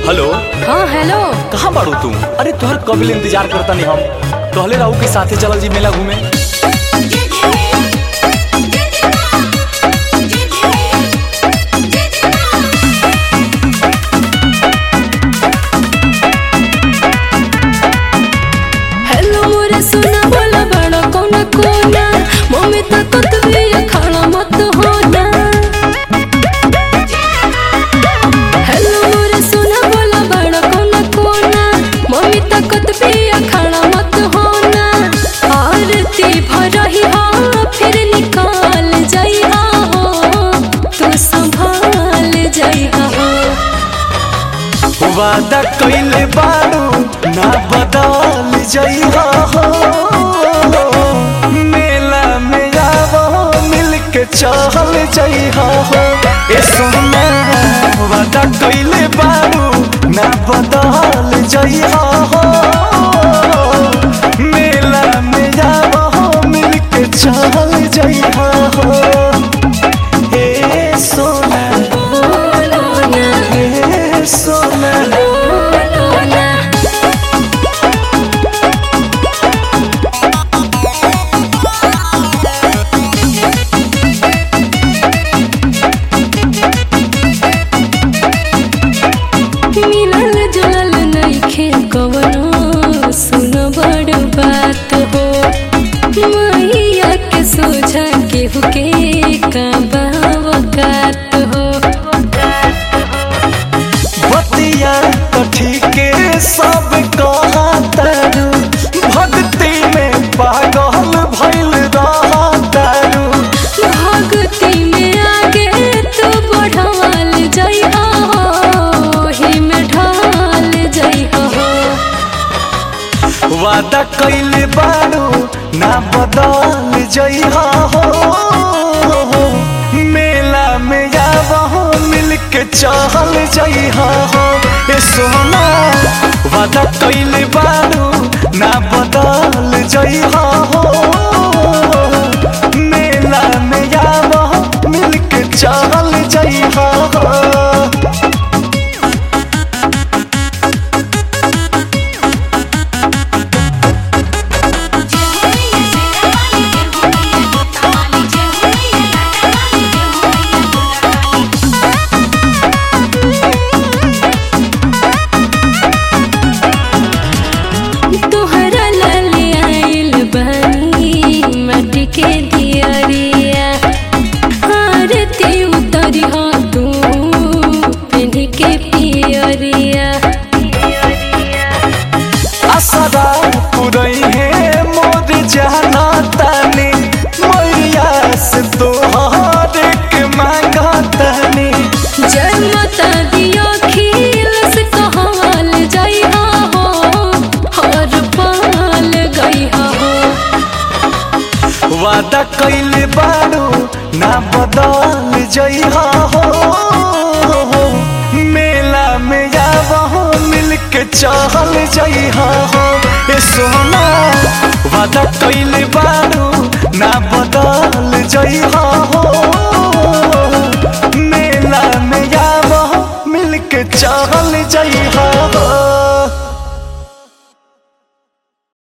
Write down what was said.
hello हाँ hello कहाँ बाड़ू तू अरे तुहर कब ले इंतजार करता नहीं हम कहले रहू के साथे चलल जी मेला घूमे हेलो मोरे सुना बोला बड़ा कोना कोना मम्मी तक तो भी खड़ा मत होना हेलो मोरे सुना बोला बड़ा कोना कोना मम्मी तक तो भी खड़ा मत होना आरती भरही हो फिर निकाल जाई हो तू संभाल जाई हो वादा कइले बाड़ू ना बदल जइहा हो मेला में आवो मिल के चल जइहा हो ए सोना वादा कइले बाड़ू ना बदल जइहा हो मेला में आवो मिल के चल जइहा हो ए सोना बोलो ना ए सोना बोलो ना मिलल जुलल नइखे कवनो सुन बड़ बात हो मैया के सोझा केहू के का बावकात हो बतिया तो ठीके सब कहतारू भक्ति में पागल भइल रहतारू भक्ति में आगे तू बढ़ावल जइहा ओही में ढाल जइहा वादा कइले बारू ना बदल जइहा हो मेला में आवहो मिल के चल जइहा हो ए सोना वादा कइले बारू ना बदल जइहा हो मेला में आवहो मिल के चल जइहा हो तोहरा लाले आइल बानी माटी के दियरिया आरती उतरी हो तू पिन्ही के पियरिया असरा पुरई है मोर जाना तानी मैया से तोहर के मांगा तानी जय माता दियो खील से कहवाल जइहा हो हर पाल गइहा हो वादा कइले बारू ना बदल जइहा हो मेला में आवहो मिल के चल जइहा हो ए सोना वादा कइले बारू ना बदल जइहा हो मेला में आवहो मिल के चल